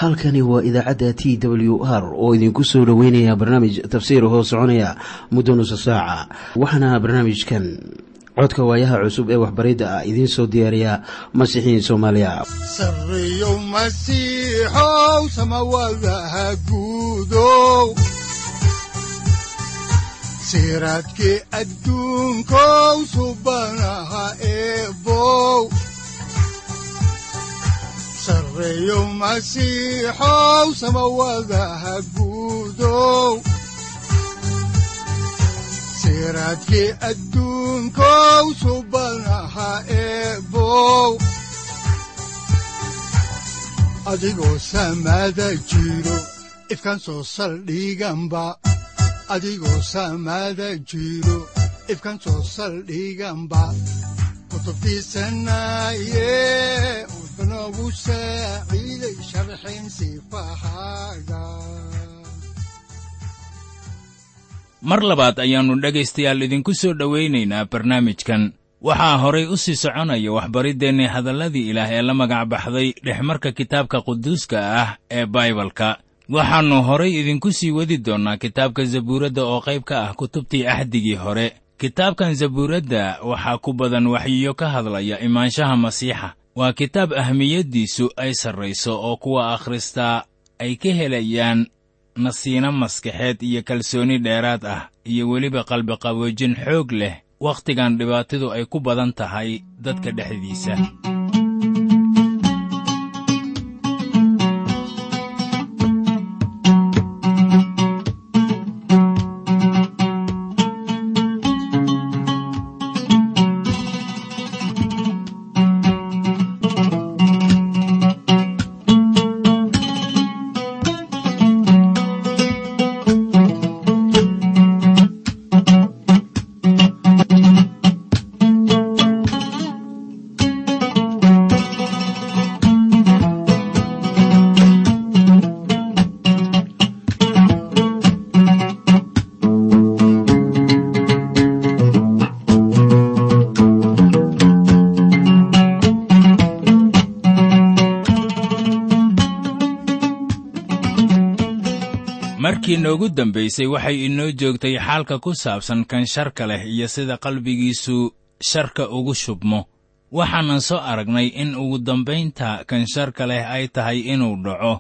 halkani waa idaacadda t w r oo idinku soo dhoweynaya barnaamij tafsiir hoo soconaya muddo nusa saaca waxaana barnaamijkan codka waayaha cusub ee waxbaridda ah idiin soo diyaariya masiixiin soomaaliya sareyow masiixow samawadaha guudow siraadkii adduunkow subanaha eebow sareyow masiixow samawadaha guudow siraadkii adduunkow subanaha eebow adigoo samada jiro ifkaan soo saldhiganba adigoo samada jiro ifkaan soo saldhiganba kutubtiisanaye unogu saaciiday sharxin sifahaaga mar labaad ayaannu dhegaystayaal idinku soo dhowaynaynaa barnaamijkan waxaa horay u sii soconaya waxbariddeenni hadalladii ilaah ee la magac baxday dhexmarka kitaabka quduuska ah ee baibalka waxaannu horay idinku sii wadi doonnaa kitaabka zabuuradda oo qayb ka ah kutubtii axdigii hore kitaabkan zabuuradda waxaa ku badan waxyiyo ka hadlaya imaanshaha masiixa waa kitaab ahmiyaddiisu ay sarrayso oo kuwa akhristaa ay ka helayaan nasiino maskaxeed iyo kalsooni dheeraad ah iyo weliba qalbiqaboojin xoog leh wakhtigan dhibaatidu ay ku badan tahay dadka dhexdiisa markii noogu dambaysay waxay inoo joogtay xaalka ku saabsan kan sharka leh iyo sida qalbigiisu sharka ugu shubmo waxaanan soo aragnay in ugu dambaynta kan sharka leh ay tahay inuu dhaco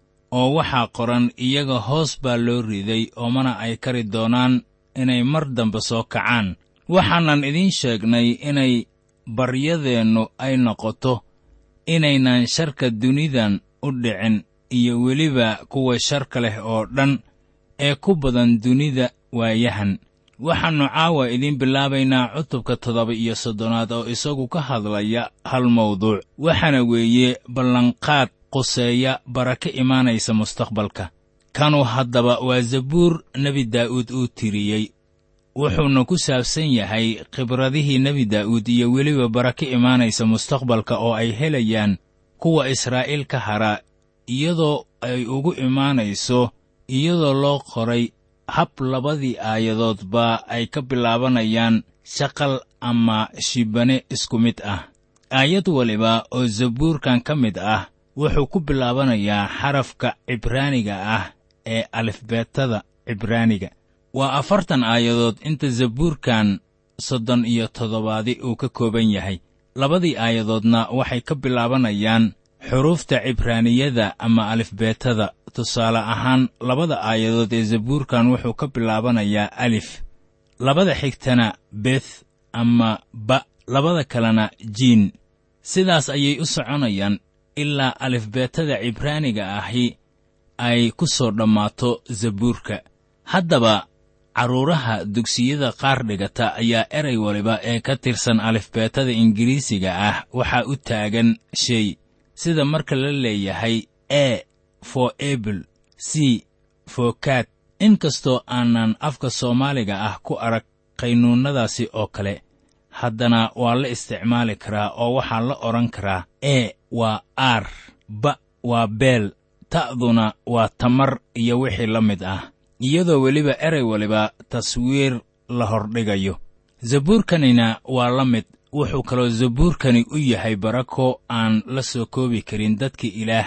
oo waxaa qoran iyaga hoos baa loo riday oo mana ay kari doonaan inay mar dambe soo kacaan waxaanan idiin sheegnay inay baryadeennu ay noqoto inaynan sharka dunidan u dhicin iyo weliba kuwa sharka leh oo dhan ee ku badan dunida waayahan waxaannu caawa idiin bilaabaynaa cutubka toddoba iyo soddonaad oo isagu ka hadlaya hal mawduuc waxaana weeye ballanqaad quseeya baraka imaanaysa mustaqbalka kanu haddaba waa zabuur nebi daa'uud uu tiriyey wuxuuna ku saabsan yahay khibradihii nebi daa'uud iyo weliba baraka imaanaysa mustaqbalka oo ay helayaan kuwa israa'iil ka hara iyadoo ay ugu imaanayso iyadoo loo qoray hab labadii aayadoodba ay ka bilaabanayaan shaqal ama shibane isku mid ah aayad waliba oo zabuurkan ka mid ah wuxuu ku bilaabanayaa xarafka cibraaniga ah ee alifbeetada cibraaniga waa afartan aayadood inta zabuurkan soddon iyo toddobaadi uu ka kooban yahay labadii aayadoodna waxay ka bilaabanayaan xuruufta cibraaniyada ama alifbeetada tusaale ahaan labada aayadood ee zabuurkan wuxuu ka bilaabanayaa alif labada xigtana beth ama ba labada kalena jiin sidaas ayay u soconayaan ilaa alifbeetada cibraaniga ahi ay ku soo dhammaato zabuurka haddaba carruuraha dugsiyada qaar dhigata ayaa eray waliba ee ka tirsan alifbeetada ingiriisiga ah waxaa u taagan shay sida marka la leeyahay e for able c for kat inkastoo aanan afka soomaaliga ah ku arag qaynuunnadaasi oo kale haddana waa la isticmaali karaa oo waxaa la odhan karaa e waa aar ba waa beel ta'duna waa tamar iyo wixii la mid ah iyadoo weliba erey waliba taswiir la hordhigayo zabuurkanina waa la mid wuxuu kaloo zabuurkani u yahay barako aan la soo koobi karin dadka ilaah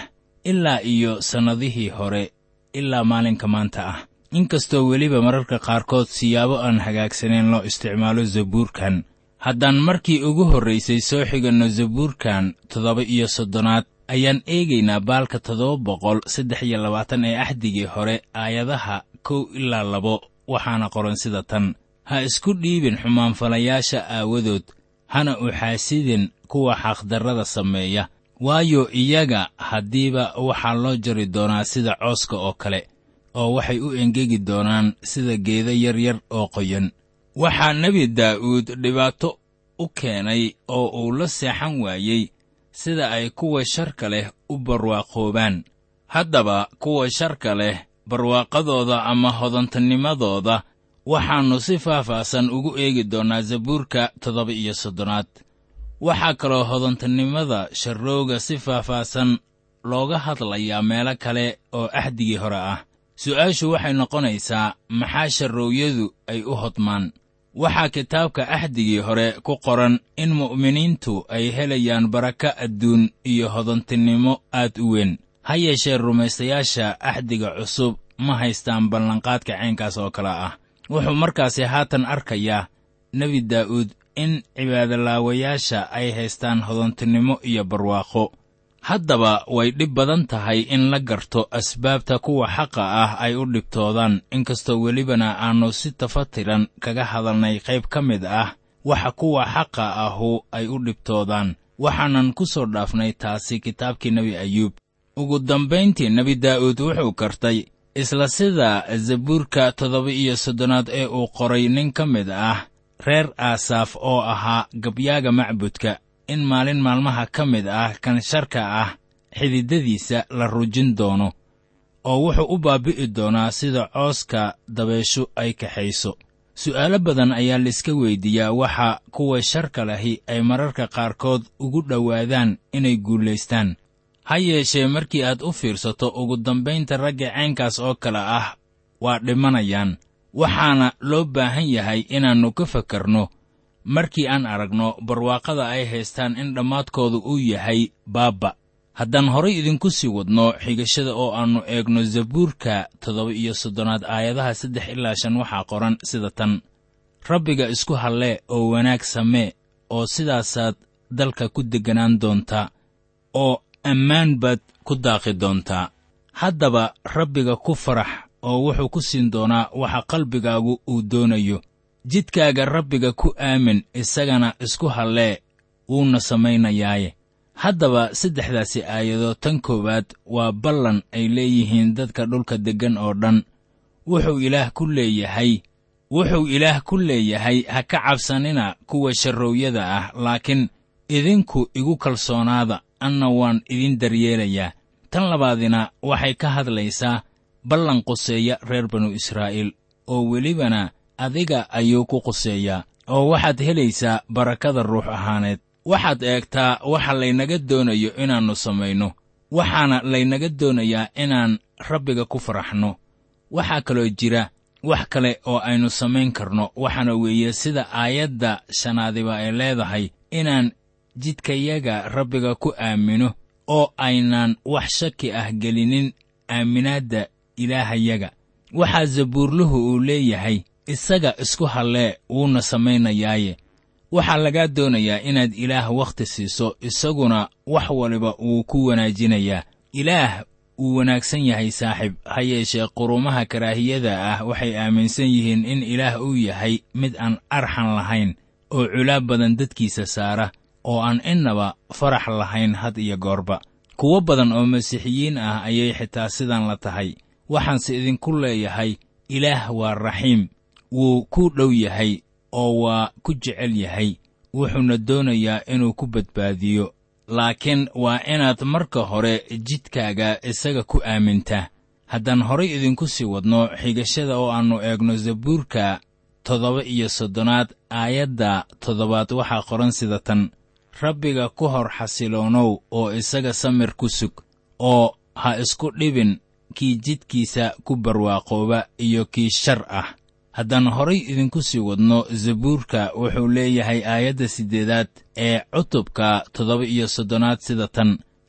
ilaa iyo sannadihii hore ilaa maalinka maanta ah inkastoo weliba mararka qaarkood siyaabo aan hagaagsanayn loo isticmaalo zabuurkan haddaan markii ugu horraysay soo xiganno zabuurkan toddoba iyo soddonaad ayaan eegaynaa baalka toddoba boqol saddex iyo labaatan ee axdigii hore aayadaha kow ilaa labo waxaana qoran sida tan ha isku dhiibin xumaanfalayaasha aawadood hana u xaasidin kuwa xaqdarrada sameeya waayo iyaga haddiiba waxaa loo jari doonaa sida cooska oo kale oo waxay u engegi doonaan sida geedo yaryar oo qoyan waxaa nebi daa'uud dhibaato u keenay oo uu la seexan waayey sida ay kuwa sharka leh u barwaaqoobaan haddaba kuwa sharka leh barwaaqadooda ama hodantanimadooda waxaannu si faahfaahsan ugu eegi doonnaa zabuurka toddoba iyo soddonaad waxaa kaloo hodantanimada sharrooga si faahfaahsan looga hadlayaa meelo kale oo axdigii hore ah su'aashu waxay noqonaysaa maxaa sharroowyadu ay u hodmaan waxaa kitaabka axdigii hore ku qoran in mu'miniintu ay helayaan baraka adduun iyo hodantinimo aad u weyn ha yeeshee rumaystayaasha axdiga cusub ma haystaan ballanqaadka caynkaas oo kale ah wuxuu markaasi haatan arkayaa nebi daa'uud in cibaadolaawayaasha ay haystaan hodantinimo iyo barwaaqo haddaba way dhib badan tahay in la garto asbaabta kuwa xaqa ah ay u dhibtoodaan inkastoo welibana aannu si tafatiran kaga hadalnay qayb ka mid ah waxa kuwa xaqa ahu ay u dhibtoodaan waxaanan ku soo dhaafnay taasi kitaabkii nebi ayuub ugu dambayntii nebi daa'uud wuxuu kartay isla sida zabuurka toddoba iyo soddonaad ee uu qoray nin ka mid ah reer aasaaf oo ahaa gabyaaga macbudka in maalin maalmaha ka mid ah kan sharka ah xididadiisa la rujin doono oo wuxuu u baabi'i doonaa sida cooska dabeeshu ay kaxayso su'aalo badan ayaa laiska weyddiiyaa waxa kuwa sharka lahi ay mararka qaarkood ugu dhowaadaan inay guulaystaan ha yeeshee markii aad u fiirsato ugu dambaynta ragga caynkaas oo kale ah waa dhimanayaan waxaana loo baahan yahay inaannu ka fakarno markii aan aragno barwaaqada ay haystaan in dhammaadkoodu uu yahay baabba haddaan horay idinku sii wadno xigashada oo aannu eegno zabuurka toddoba iyo soddonaad aayadaha saddex ilaa shan waxaa qoran sida tan rabbiga isku hallee oo wanaag samee oo sidaasaad dalka ku degganaan doontaa oo ammaan baad ku daaqi doontaa haddaba rabbiga ku farax oo wuxuu ku siin doonaa waxa qalbigaagu uu doonayo jidkaaga rabbiga ku aamin isagana isku hallee wuuna samaynayaaye haddaba saddexdaasi aayadood tan koowaad waa ballan ay leeyihiin dadka dhulka deggan oo dhan wuxuu ilaah ku leeyahay wuxuu ilaah ku leeyahay ha ka cabsanina kuwa sharroowyada ah laakiin idinku igu kalsoonaada anna waan idin daryeelayaa tan labaadina waxay ka hadlaysaa ballan quseeya reer banu israa'iil oo welibana adiga ayuu ku quseeyaa oo waxaad helaysaa barakada ruux ahaaneed waxaad eegtaa waxa laynaga doonayo inaannu samayno waxaana laynaga doonayaa inaan rabbiga ku faraxno waxaa kaloo jira wax kale oo aynu samayn karno waxaana weeye sida aayadda shanaadiba ay leedahay inaan jidkayaga rabbiga ku aamino oo aynaan wax shaki ah gelinin aaminaadda ilaahayaga waxaa zabuurluhu uu leeyahay isaga isku hallee wuuna samaynayaaye waxaa lagaa doonayaa inaad ilaah wakhti siiso isaguna wax waliba wuu ku wanaajinayaa ilaah wuu wanaagsan yahay saaxiib ha yeeshee qurumaha karaahiyada ah waxay aaminsan yihiin in ilaah uu yahay mid aan arxan lahayn oo culaab badan dadkiisa saara oo aan innaba farax lahayn had iyo goorba kuwo badan oo masiixiyiin ah ayay xitaa sidan la tahay waxaanse idinku leeyahay ilaah waa raxiim wuu ku dhow yahay oo waa ku jecel yahay wuxuuna doonayaa inuu ku badbaadiyo laakiin waa inaad marka hore jidkaaga isaga ku aamintaa haddaan horay idinku sii wadno xigashada oo aannu eegno zabuurka toddoba iyo soddonaad aayadda toddobaad waxaa qoran sida tan rabbiga ku hor xasiloonow oo isaga samir ku sug oo ha isku dhibin kii jidkiisa ku barwaaqooba iyo kii shar ah haddaan horay idinku sii wadno zabuurka wuxuu leeyahay aayadda siddeedaad ee cutubka toddoba iyo soddonaad sida tan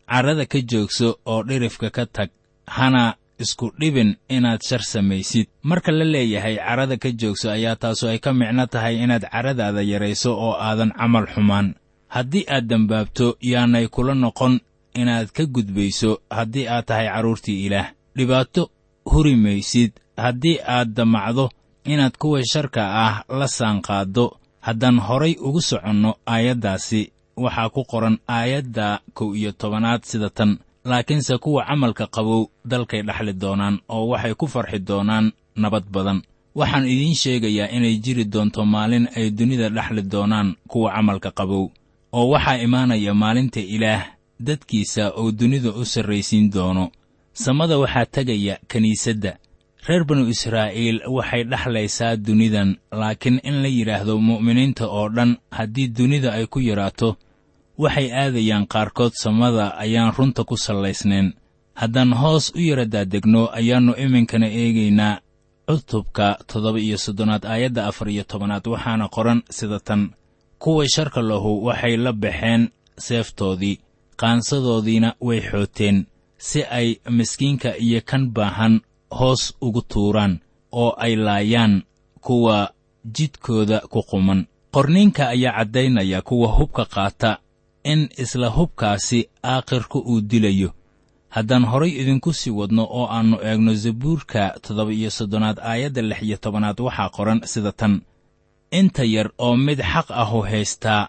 carrada ka joogso oo dhirifka ka tag hana isku dhibin inaad shar samaysid marka la leeyahay carrada ka joogso ayaa taasu ay ka micno tahay inaad carradaada yarayso oo aadan camal xumaan haddii aad dembaabto yaanay kula noqon inaad ka gudbayso haddii aad tahay carruurtii ilaah dhibaato huri maysid haddii aad damacdo inaad kuwa sharka ah la saanqaaddo haddaan horay ugu soconno aayaddaasi waxaa ku qoran aayadda kow iyo tobanaad sida tan laakiinse kuwa camalka qabow dalkay dhexli doonaan oo waxay ku farxi doonaan nabad badan waxaan idiin sheegayaa inay jiri doonto maalin ay dunida dhexli doonaan kuwa camalka qabow oo waxaa imaanaya maalinta ilaah dadkiisa oo dunida u sarraysiin doono samada waxaa tegaya kiniisadda reer banu israa'iil waxay dhexlaysaa dunidan laakiin in la yidhaahdo mu'miniinta oo dhan haddii dunida ay ku yaraato waxay aadayaan qaarkood samada ayaan runta ku sallaysnayn haddaan hoos u yara daadegno ayaannu iminkana eegaynaa cutubka toddoba iyo soddonaad aayadda afar iyo tobanaad waxaana qoran sida tan kuwa sharka lahu waxay la baxeen seeftoodii qaansadoodiina way xooteen si ay miskiinka iyo kan baahan hoos ugu tuuraan oo ay laayaan kuwa jidkooda ku quman qorniinka ayaa caddaynaya kuwa hubka qaata in isla hubkaasi aakhirka uu dilayo haddaan horay idinku sii wadno oo aannu eegno zabuurka toddoba iyo soddonaad aayadda lix iyo tobanaad waxaa qoran sida tan inta yar oo mid xaq ahu haystaa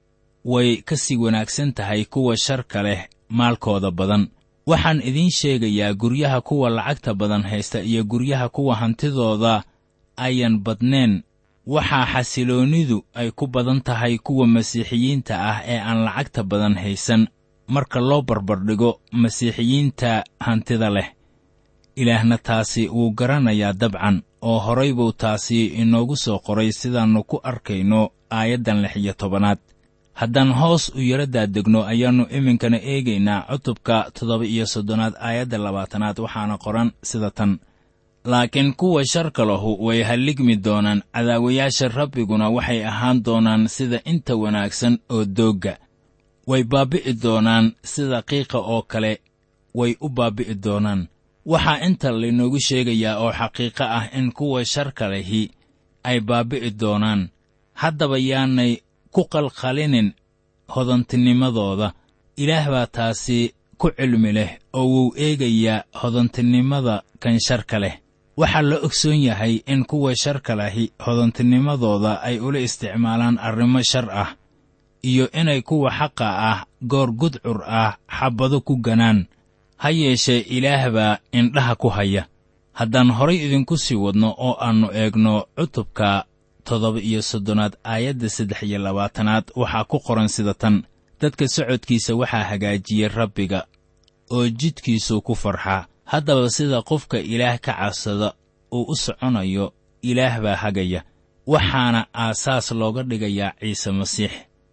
way ka sii wanaagsan tahay kuwa sharka leh maalkooda badan waxaan idiin sheegayaa guryaha kuwa lacagta badan haysta iyo guryaha kuwa hantidooda ayan badnayn waxaa xasiloonnidu ay ku badan tahay kuwa masiixiyiinta ah ee aan lacagta badan haysan marka loo barbardhigo masiixiyiinta hantida leh ilaahna taasi wuu garanayaa dabcan oo horay buu taasi inoogu soo qoray sidaannu ku arkayno aayaddan lix iyo tobanaad haddaan hoos u yara daadegno ayaannu iminkana eegaynaa cutubka toddoba iyo soddonaad aayadda labaatanaad waxaana qoran sida tan laakiin kuwa sharka lahu way halligmi doonaan cadaawayaasha rabbiguna waxay ahaan doonaan sida inta wanaagsan oo doogga way baabbi'i doonaan sida qiiqa oo kale way u baabbi'i doonaan waxaa inta laynoogu sheegayaa oo xaqiiqo ah in kuwa sharka lehi ay baabbi'i doonaan haddaba yaanay ku qalqalinin hodantinimadooda ilaah baa taasi ku cilmi leh oo wuu eegayaa hodantinimada kan sharka leh waxaa la ogsoon yahay in kuwa sharka lahi hodantinimadooda ay ula isticmaalaan arrimo shar ah iyo inay kuwa xaqa ah goor gudcur ah xabbado ku ganaan ha yeeshee ilaah baa indhaha ku haya haddaan horay idinku sii wadno oo aannu eegno cutubka toddoba iyo soddonaad aayadda saddex iyo labaatanaad waxaa ku qoran sida tan dadka socodkiisa waxaa hagaajiyey rabbiga oo jidkiisuu ku farxaa haddaba sida qofka ilaah ka cabsada uu u soconayo ilaah baa hagaya waxaana aasaas looga dhigayaa ciise masiix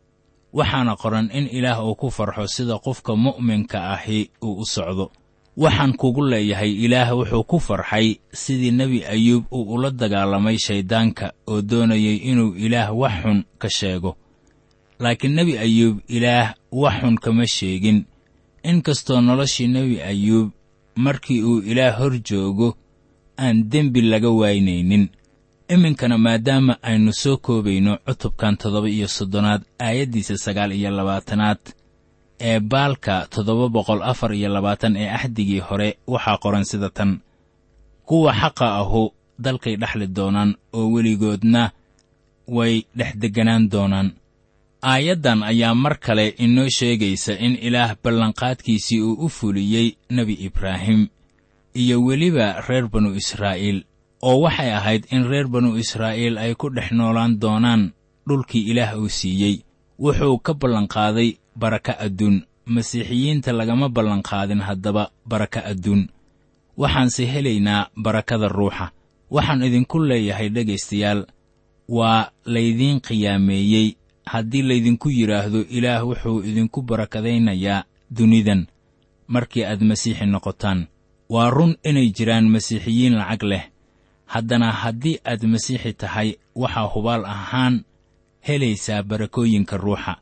waxaana qoran in ilaah uu ku farxo sida qofka mu'minka ahi uu u socdo waxaan kugu leeyahay ilaah wuxuu ku farxay sidii nebi ayuub uu ula dagaalamay shayddaanka oo doonayay inuu ilaah wax xun ka sheego laakiin nebi ayuub ilaah wax xun kama sheegin inkastoo noloshii nebi ayuub markii uu ilaah hor joogo aan dembi laga waynaynin iminkana maadaama aynu soo koobayno cutubkan toddoba iyo soddonaad aayaddiisa sagaal iyo labaatanaad ee baalka toddoba boqol afar iyo labaatan ee axdigii hore waxaa qoran sida tan kuwa xaqa ahu dalkay dhexli doonaan oo weligoodna way dhex degganaan doonaan aayaddan ayaa mar kale inoo sheegaysa in ilaah ballanqaadkiisii uu u fuliyey nebi ibraahim iyo weliba reer banu israa'iil oo waxay ahayd in reer banu israa'iil ay ku dhex noolaan doonaan dhulkii ilaah uu siiyey wuxuu ka ballanqaaday baraka adduun masiixiyiinta lagama ballanqaadin haddaba baraka adduun waxaanse helaynaa barakada ruuxa waxaan idinku leeyahay dhegaystayaal waa laydiin qiyaameeyey haddii laydinku yidhaahdo ilaah wuxuu idinku barakadaynayaa dunidan markii aad masiixi noqotaan waa run inay jiraan masiixiyiin lacag leh haddana haddii aad masiixi tahay waxaa hubaal ahaan helaysaa barakooyinka ruuxa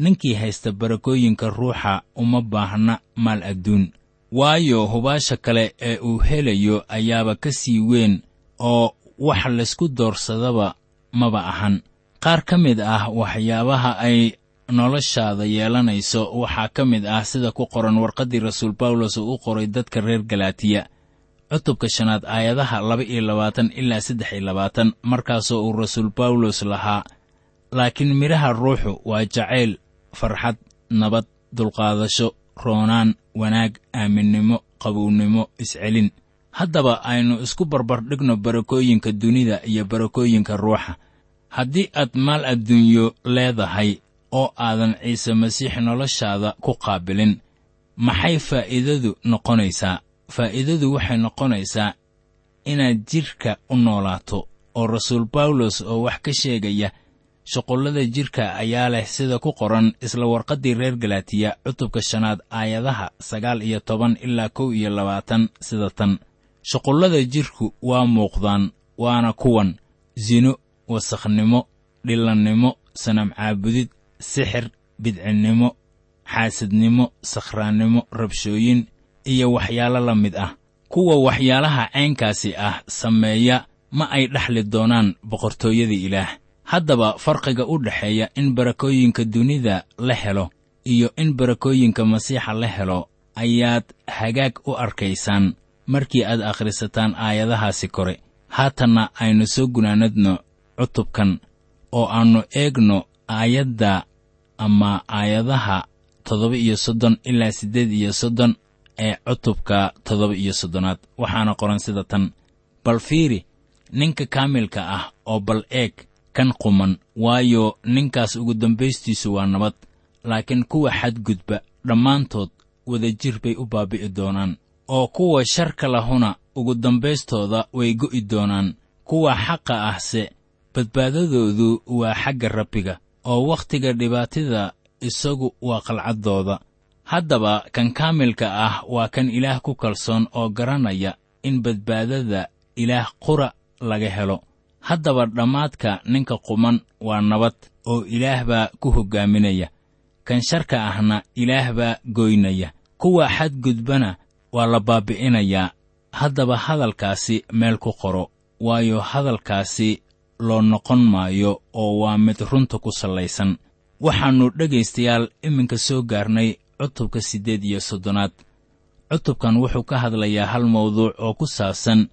ninkii haysta barakooyinka ruuxa uma baahna maal adduun waayo hubaasha kale ee uu helayo ayaaba ka sii weyn oo wax laysku doorsadaba maba ahan qaar ka mid ah waxyaabaha ay noloshaada yeelanayso waxaa ka mid ah sida ku qoran warqaddii rasuul bawlos uu u qoray dadka reer galaatiya cutubka shanaad aayadaha laba iyo labaatan ilaa saddex iyo labaatan markaasoo uu rasuul bawlos lahaa laakiin midhaha ruuxu waa jacayl farxad nabad dulqaadasho roonaan wanaag aaminnimo qabownimo iscelin haddaba aynu isku barbardhigno barakooyinka dunida iyo barakooyinka ruuxa haddii aad maal adduunyo leedahay oo aadan ciise masiix noloshaada ku qaabilin maxay faa'iidadu noqonaysaa faa'iidadu waxay noqonaysaa inaad jidhka u noolaato oo rasuul bawlos oo wax ka sheegaya shuqullada jidhka ayaa leh sida ku qoran isla warqaddii reer galaatiya cutubka shanaad aayadaha sagaal iyo toban ilaa kow iyo labaatan sida tan shuqullada jidhku waa muuqdaan waana kuwan sino wasakhnimo dhillannimo sanam caabudid sixir bidcinnimo xaasidnimo sakhraannimo rabshooyin iyo waxyaalo la mid ah kuwa waxyaalaha caynkaasi ah sameeya ma ay dhexli doonaan boqortooyada ilaah haddaba farqiga u dhexeeya in barakooyinka dunida la helo iyo in barakooyinka masiixa la helo ayaad hagaag u arkaysaan markii aad akhrisataan aayadahaasi kore haatanna aynu soo gunaanadno cutubkan oo aannu eegno aayadda ama aayadaha toddoba iyo soddon ilaa siddeed iyo soddon ee cutubka toddoba iyo soddonaad waxaana qoran sida tan bal fiiri ninka kaamilka ah oo bal eeg kan quman waayo ninkaas ugu dambaystiisu waa nabad laakiin kuwa xadgudba dhammaantood wadajir bay u baabi'i doonaan oo kuwa sharka lahuna ugu dambaystooda way go'i doonaan kuwa xaqa ahse badbaadadoodu waa xagga rabbiga oo wakhtiga dhibaatida isagu waa qalcaddooda haddaba kan kaamilka ah waa kan ilaah ku kalsoon oo garanaya in badbaadada ilaah qura laga helo haddaba dhammaadka ninka quman waa nabad oo ilaah baa ku hoggaaminaya kan sharka ahna ilaah baa goynaya kuwa xadgudbana waa la baabbi'inayaa haddaba hadalkaasi meel ku qoro waayo hadalkaasi loo noqon maayo oo waa mid runta ku sallaysan waxaannu dhegaystayaal iminka soo gaarnay cutubka siddeed iyo soddonaad cutubkan wuxuu ka hadlayaa hal mawduuc oo ku saabsan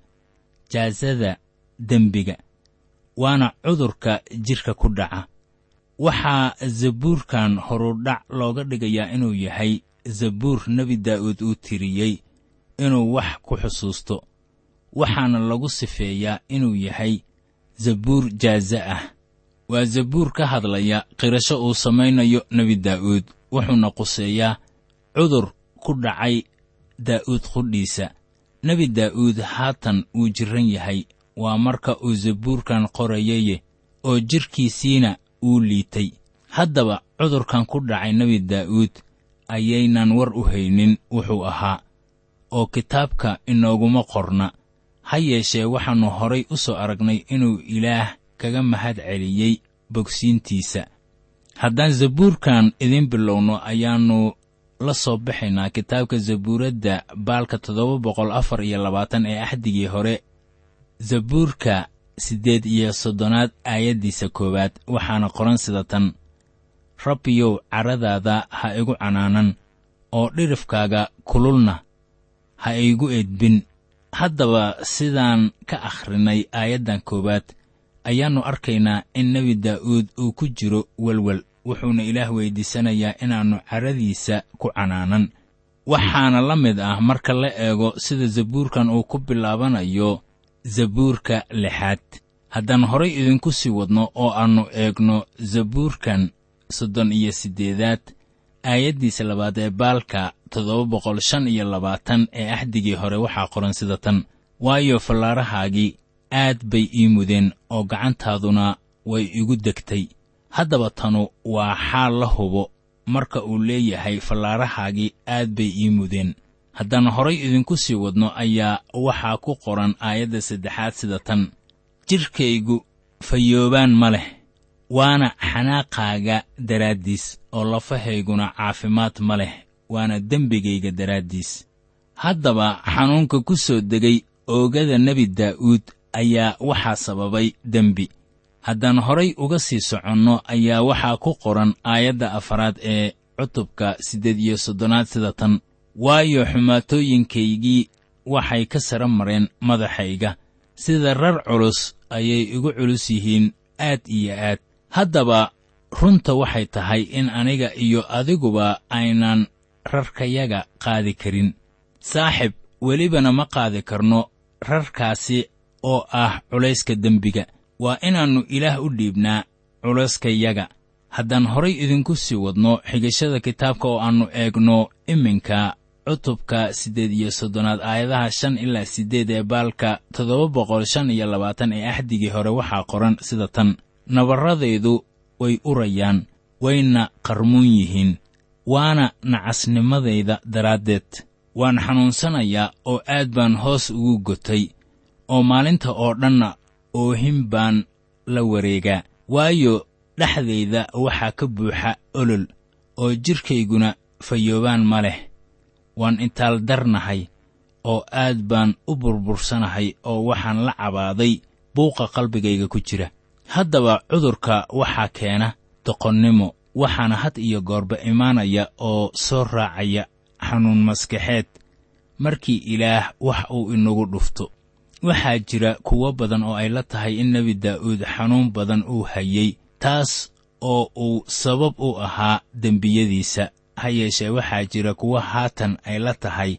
jaasada dembiga waana cudurka jidhka ku dhaca waxaa zabuurkan horudhac looga dhigayaa inuu yahay zabuur nebi daa'uud uu tiriyey inuu wax ku xusuusto waxaana lagu sifeeyaa inuu yahay zabuur jaaze ah waa zabuur ka hadlaya qirasho uu samaynayo nebi daa'uud wuxuuna quseeyaa cudur ku dhacay daa'uud qudhiisa nebi daa'uud haatan wuu jirran yahay waa marka uu zabuurkan qorayaye oo jidhkiisiina uu liitay haddaba cudurkan ku dhacay nebi daa'uud ayaynan war u haynin wuxuu ahaa oo kitaabka inooguma qorna ha yeeshee waxaannu horay u soo aragnay inuu ilaah kaga mahad celiyey bogsiintiisa haddaan zabuurkan idiin bilowno ayaannu la soo baxaynaa kitaabka zabuuradda baalka toddoba boqol afar iyo labaatan ee axdigii hore zabuurka siddeed iyo soddonaad aayaddiisa koowaad waxaana qoran sida tan rabbiyow caradaada ha igu canaanan oo dhirifkaaga kululna ha igu edbin haddaba sidaan ka akhrinay aayaddan koowaad ayaannu arkaynaa in nebi daa'uud uu ku jiro welwel wuxuuna ilaah weyddiisanayaa inaannu caradiisa ku canaanan waxaana la mid ah marka la eego sida zabuurkan uu ku bilaabanayo zabuurka lixaad haddaan horay idinku sii wadno oo aannu eegno zabuurkan soddon iyo siddeedaad aayaddiisa labaad ee baalka toddoba boqol shan iyo labaatan ee axdigii hore waxaa qoran sida tan waayo fallaarahaagii aad bay ii mudeen oo gacantaaduna way igu degtay haddaba tanu waa xaal la hubo marka uu leeyahay fallaarahaagii aad bay ii mudeen haddaan horay idinku sii wadno ayaa waxaa ku qoran aayadda saddexaad sida tan jidhkaygu fayoobaan ma leh waana xanaaqaaga daraaddiis oo lafahayguna caafimaad ma leh waana dembigayga daraaddiis haddaba xanuunka ku soo degay oogada nebi daa'uud ayaa waxaa sababay dembi haddaan horay uga sii soconno ayaa waxaa ku qoran aayadda afaraad ee cutubka siddeed iyo soddonaad sida tan waayo xumaatooyinkaygii waxay ka sara mareen madaxayga sida rar culus ayay igu culus yihiin aad iyo aad haddaba runta waxay tahay in aniga iyo adiguba aynan rarkayaga qaadi karin saaxib welibana ma qaadi karno rarkaasi oo ah culayska dembiga waa inaannu ilaah u dhiibnaa culayskayaga haddaan horay idinku sii wadno xigashada kitaabka oo aannu eegno iminka cutubka siddeed iyo soddonaad aayadaha shan ilaa siddeed ee baalka toddoba boqol shan iyo labaatan ee axdigii hore waxaa qoran sida tan nabarradaydu way urayaan wayna qarmuun yihiin waana nacasnimadayda daraaddeed waan xanuunsanayaa oo aad baan hoos ugu gotay oo maalinta oo dhanna oohin baan la wareegaa waayo dhexdayda waxaa ka buuxa olol oo jidhkayguna fayoobaan ma leh waan intaaldarnahay oo aad baan u burbursanahay oo waxaan la cabaaday buuqa qalbigayga ku jira haddaba cudurka waxaa keena doqonnimo waxaana had iyo goorba imaanaya oo soo raacaya xanuun maskaxeed markii ilaah wax uu inagu dhufto waxaa jira kuwo badan oo ay la tahay in nebi daa'uud xanuun badan uu hayey taas oo uu sabab u ahaa dembiyadiisa ha yeeshee waxaa jira kuwo haatan ay la tahay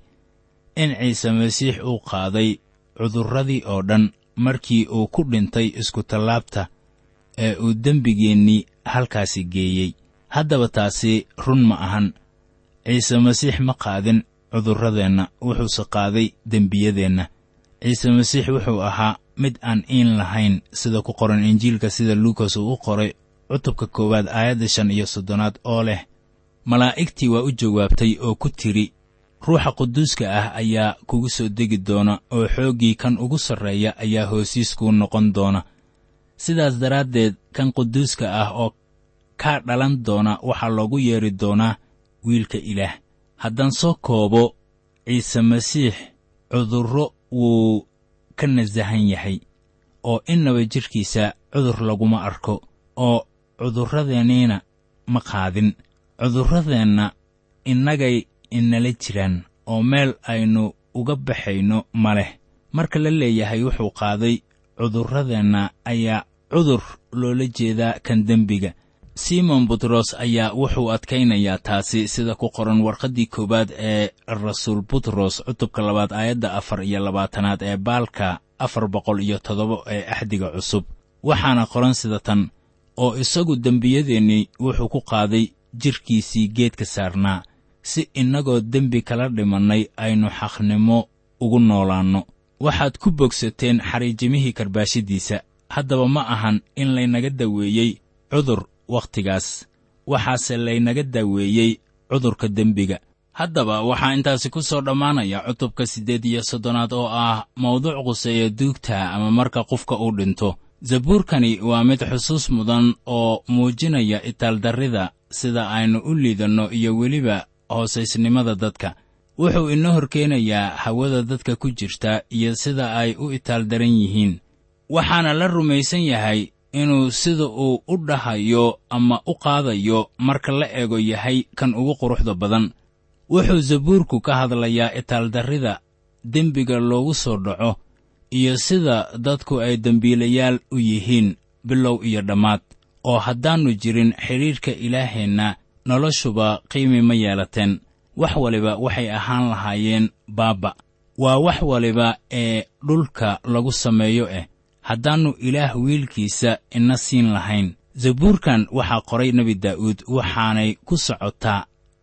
in ciise masiix uu qaaday cudurradii oo dhan markii uu ku dhintay iskutallaabta ee uu dembigeennii halkaasi geeyey haddaba taasi run ma ahan ciise masiix ma qaadin cudurradeenna wuxuuse qaaday dembiyadeenna ciise masiix wuxuu ahaa mid aan iin lahayn sida ku qoran injiilka sida luukas uu u qoray cutubka koowaad aayadda shan iyo soddonaad oo leh malaa'igtii waa u jawaabtay oo ku tidhi ruuxa quduuska ah ayaa kugu soo degi doona oo xooggii kan ugu sarreeya ayaa hoosiis kuu noqon doona sidaas daraaddeed kan quduuska ah oo kaa dhalan doona waxaa loogu yeedhi doonaa wiilka ilaah haddaan soo koobo ciise masiix cudurro wuu ka nasahan yahay oo innaba jidhkiisa cudur laguma arko oo cudurradeenniina ma qaadin cudurradeenna innagay inala jiraan oo meel aynu uga baxayno ma leh marka la leeyahay wuxuu qaaday cudurradeenna ayaa cudur loola jeedaa kan dembiga simon butros ayaa wuxuu adkaynayaa taasi sida ku qoran warqaddii koowaad ee rasuul butros cutubka labaad aayadda afar iyo labaatanaad ee baalka afar boqol iyo toddoba ee axdiga cusub waxaana qoran sida tan oo isagu dembiyadeennii wuxuu ku qaaday jidhkiisii geedka saarnaa si innagoo dembi kala dhimannay aynu xaqnimo ugu noolaanno waxaad ku bogsateen xariijimihii karbaashadiisa haddaba ma ahan in laynaga daweeyey cudur wakhtigaas waxaase laynaga daaweeyey cudurka dembiga haddaba waxaa intaasi ku soo dhammaanaya cutubka siddeed iyo soddonaad oo ah mawduuc quseeya duugta ama marka qofka uu dhinto zabuurkani waa mid xusuus mudan oo muujinaya itaaldarrida sida aynu u liidanno iyo weliba hoosaysnimada dadka wuxuu inoo horkeenayaa hawada dadka ku jirta iyo sida ay u itaaldaran yihiin waxaana la rumaysan yahay inuu sida uu u dhahayo ama u qaadayo marka la eego yahay kan ugu quruxda badan wuxuu zabuurku ka hadlayaa itaaldarrida dembiga loogu soo dhaco iyo sida dadku ay dembiilayaal u yihiin bilow iyo dhammaad oo haddaannu jirin xidhiidhka ilaaheenna noloshuba qiimi ma yeelateen wax waliba waxay ahaan lahaayeen baabba waa wax waliba ee dhulka lagu sameeyo ah haddaannu ilaah wiilkiisa ina siin lahayn zabuurkan waxaa qoray nebi daa'uud waxaanay ku socotaa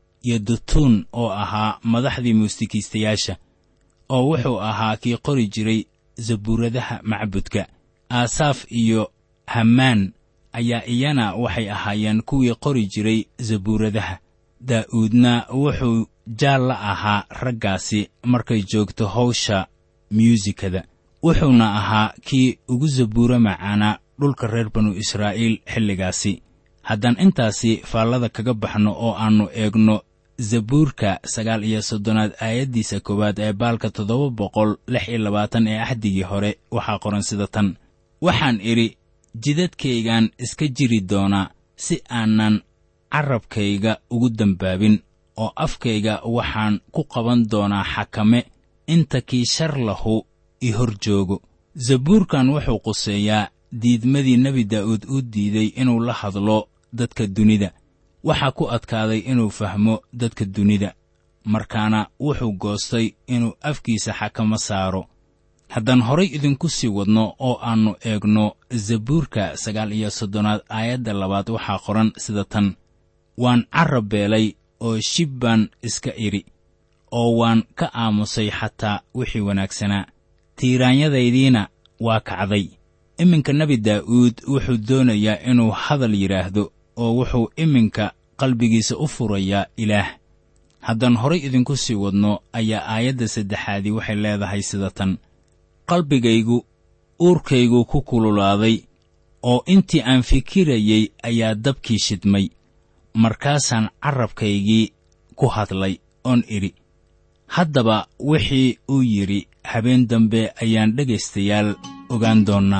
yodutuun oo ahaa madaxdii muusikiistayaasha oo wuxuu ahaa kii qori jiray zabuuradaha macbudka aasaaf iyo hammaan ayaa iyana waxay ahaayeen kuwii qori jiray zabuuradaha daa'uudna wuxuu jaal la ahaa raggaasi markay joogto hawsha myuusikada wuxuuna ahaa kii ugu zabuuro macaanaa dhulka reer banu israa'iil xilligaasi haddaan intaasi faallada kaga baxno oo aannu eegno zabuurka sagaal iyo soddonaad aayaddiisa koowaad ee baalka toddoba boqol lix iyo labaatan ee axdigii hore waxaa qoran sida tan waxaan idhi jidadkaygaan iska jiri doonaa si aanan carrabkayga ugu dembaabin oo afkayga waxaan ku qaban doonaa xakame inta kii shar lahu i hor joogo zabuurkan wuxuu quseeyaa diidmadii nebi daa'uud u diiday inuu la hadlo dadka dunida waxaa ku adkaaday inuu fahmo dadka dunida markaana wuxuu goostay inuu afkiisa xakamo saaro haddaan horay idinku sii wadno oo aannu eegno zabuurka sagaal iyo soddonaad aayadda labaad waxaa qoran sida tan waan carrab beelay oo shib baan iska idhi oo waan ka aamusay xataa wixii wanaagsanaa tiiraanyadaydiina waa kacday iminka nebi daa'uud wuxuu doonayaa inuu hadal yidhaahdo oo wuxuu iminka qalbigiisa u furayaa ilaah haddaan horay idinku sii wadno ayaa aayadda saddexaadii waxay leedahay sida tan qalbigaygu uurkaygu ku kululaaday oo intii aan fikirayey ayaa dabkii shidmay markaasaan carrabkaygii ku hadlay oon idhi haddaba wixii uu yidhi habeen dambe ayaan dhegaystayaal ogaan doonnaa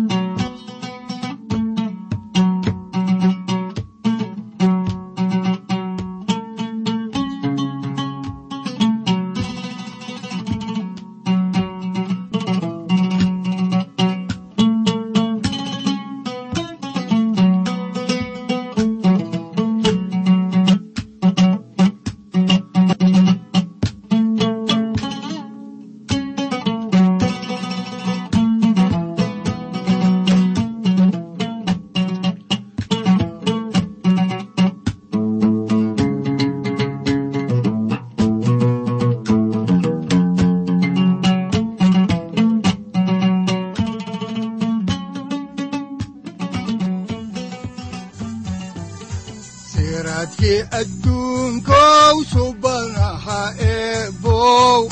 siraadkii adduunkow subanaha eebow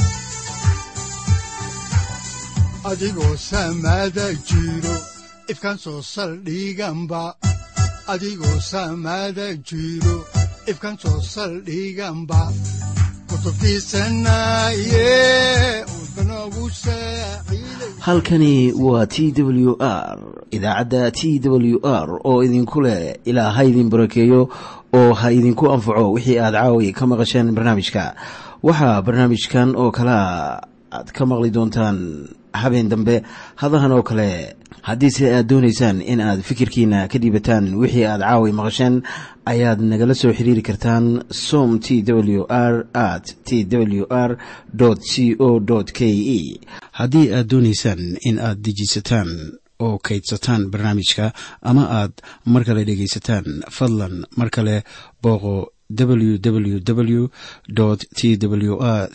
adigoo samaada jiro ifkan soo saldhiganba adigoo samaada jiro ifkan soo saldhiganba halkani waa t w r idaacadda t w r oo idinku leh ilaa ha idin barakeeyo oo ha idinku anfaco wixii aad caawi ka maqasheen barnaamijka waxaa barnaamijkan oo kalea aad ka maqli doontaan habeen dambe hadahan oo kale haddiise aad doonaysaan in aad fikirkiina ka dhiibataan wixii aad caawi maqasheen ayaad nagala soo xiriiri kartaan som t w r at t w r c o k e haddii aad doonaysaan in aad dejiisataan oo kaydsataan barnaamijka ama aad mar kale dhegaysataan fadlan mar kale booqo www t w r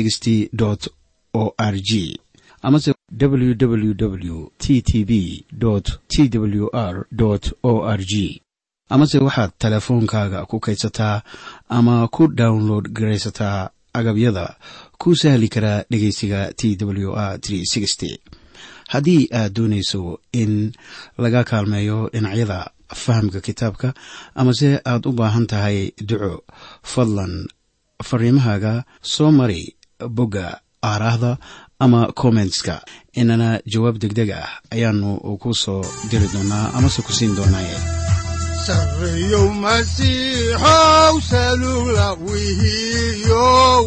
o r g amase www t t b t w r o r g amase waxaad teleefoonkaaga ku kaydsataa ama ku download garaysataa agabyada ku sahli karaa dhegeysiga t w r haddii aad doonayso in laga kaalmeeyo dhinacyada fahamka kitaabka amase aad u baahan tahay duco fadlan fariimahaaga soo mari bogga aaraahda ama kommentska inana jawaab degdeg ah ayaanu ku soo diri doonaa amase ku siin doonaaye sareyow masiixow salugla wihiyow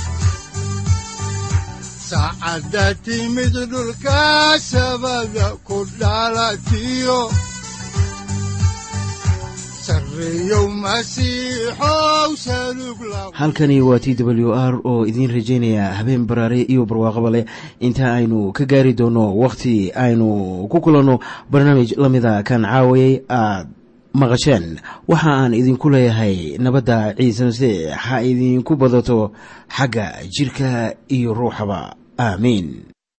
saacadda timid dhulka sabada ku dhalatiyo halkani waa t w r oo idiin rajaynaya habeen baraare iyo barwaaqaba leh inta aynu ka gaari doono wakhti aynu ku kulanno barnaamij la mida kan caawayay aad maqasheen waxa aan idinku leeyahay nabadda ciise masiix ha idinku badato xagga jidhka iyo ruuxaba aamiin